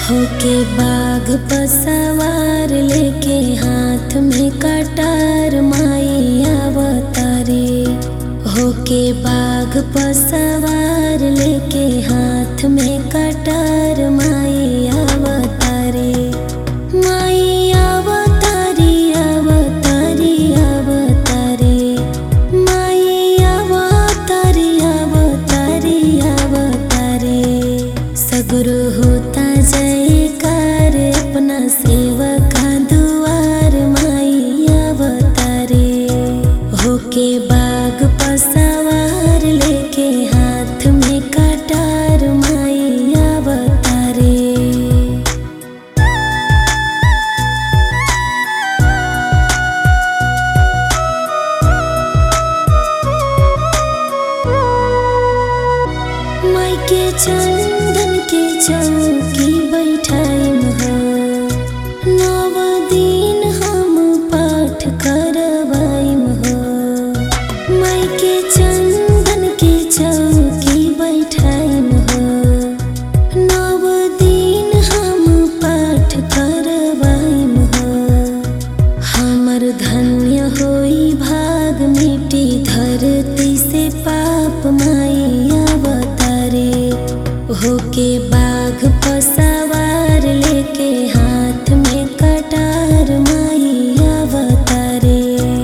होके बाघ पर सवार लेके हाथ में कटार माई अवतारे होके बाघ पर सवार लेके हाथ में कटार माई अवतारे माई अवतारी अवतारी अवतारे माई अवतारी अवतारी अवतारे सगुरु होता जयकार अपना सेवका दुआर माई अवतारे होके बाग पसवार लेके हाथ में कटार माई अवतारे माई के चंदन के चौकी बैठाइम हो नव दिन हम पाठ करवाइम हो माई के चंदन के चौकी बैठाइम हो नव दिन हम पाठ करवाइम हो हमर धन्य होई भाग मिटी धरती से पाप माई अवतारे होके बाघ पसवार लेके हाथ में कटार माई अवतारे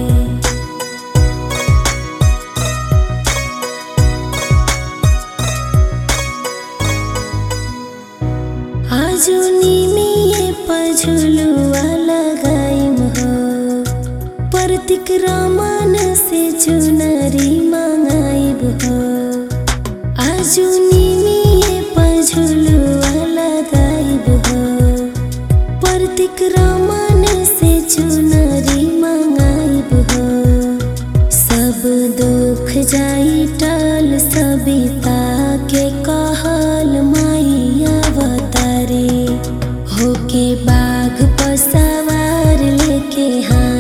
आजुनी में पझुलुआ लगाइम हो प्रतीक रामान से चुनरी मांगाइब हो आजुनी में पझुलुआ लगाइब हो प्रतीक रामान से चुनरी मांगाइब हो सब दुख जाई टल सबिता के कहल माई अवतारे होके बाघ पर सवार लेके हाँ